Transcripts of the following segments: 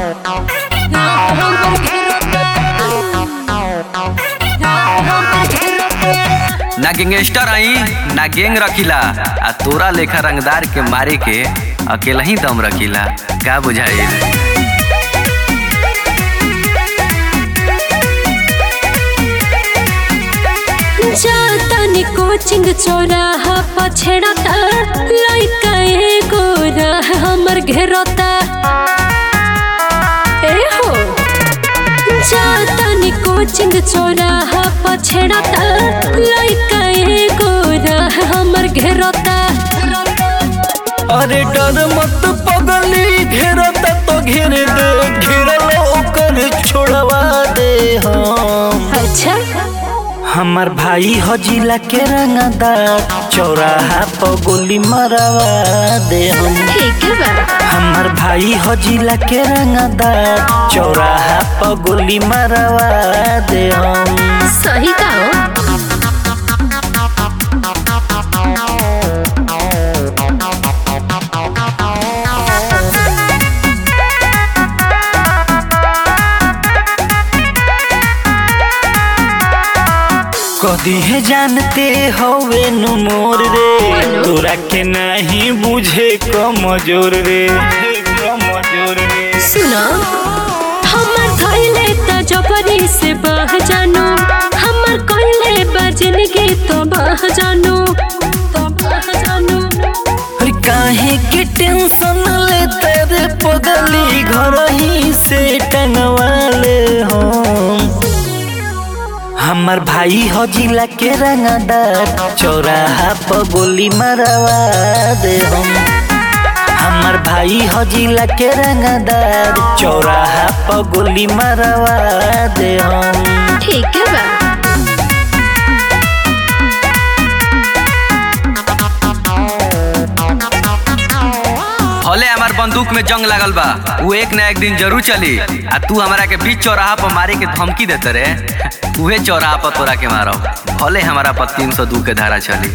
ना गैंगस्टर आई ना गैंग रखिला आ तोरा लेखा रंगदार के मारे के अकेला ही दम रखिला का बुझाई जातानी कोचिंग चौराहा पछड़ता लइका एगो राह हमर घेरता ए हो जातानी कोचिंग चौराहा पछड़ता लइका एगो राह हमर घेरता अरे डर मत पगली घेरता तो घेर दे घेरल ओकर छोड़वा दे हम अच्छा हमार भाई हजिला के रंगदार चौराहा पर गोली मरवा दे हम ठीक है बा हमार भाई हजिला के रंगदार चौराहा पर गोली मरवा दे हम सही कहो कदी है जानते हवे नु मोर रे तोरा के नहीं बुझे कमजोर रे कमजोर रे सुनो हमर धइले त जबरी से बह जानो हमर कइले बजनगी तो बह जानो तो बह जानो अरे काहे के टेंशन ले तेरे पगली घर ही से टंगवा ले हम हमार भाई हजिला के रंगदार चौराहा पर गोली मरवा दे हम हमार भाई हजिला के रंगदार चौराहा पर गोली मरवा दे हम ठीक है बा हले हमार बंदूक में जंग लागल बा वो एक ना एक दिन जरूर चली आ तू हमरा के बीच चौराहा पर मारे के धमकी देते रे उहे चौराहा पर तोरा के मारो भले हमारा पर तीन सौ दू के धारा चली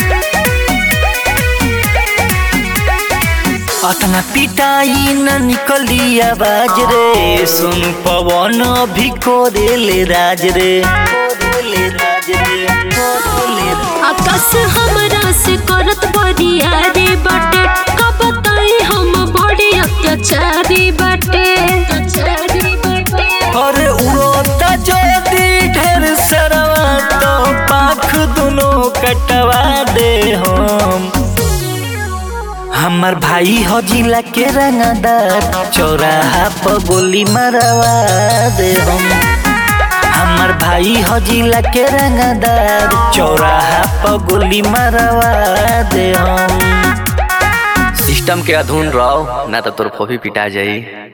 अतना पिटाई न निकली आवाज रे सुन पवन भी कोरेले राज रे कोरेले राज रे कोरेले राज। आकाश हमरा से करत बड़िया रे बाटे कब तई हम बड़ी अत्याचारी बाटे अत्याचारी बाटे अरे उड़ोता ज्योति ढेर सरवा तो पाख दोनों कटवा दे हम हमर भाई हजिला के रंगदार चौराहा पर गोली मरवा दे हम हमर भाई हजिला के रंगदार चौराहा पर गोली मरवा दे हम सिस्टम के अधून रहो ना तो तोर फोफी पिटा जाई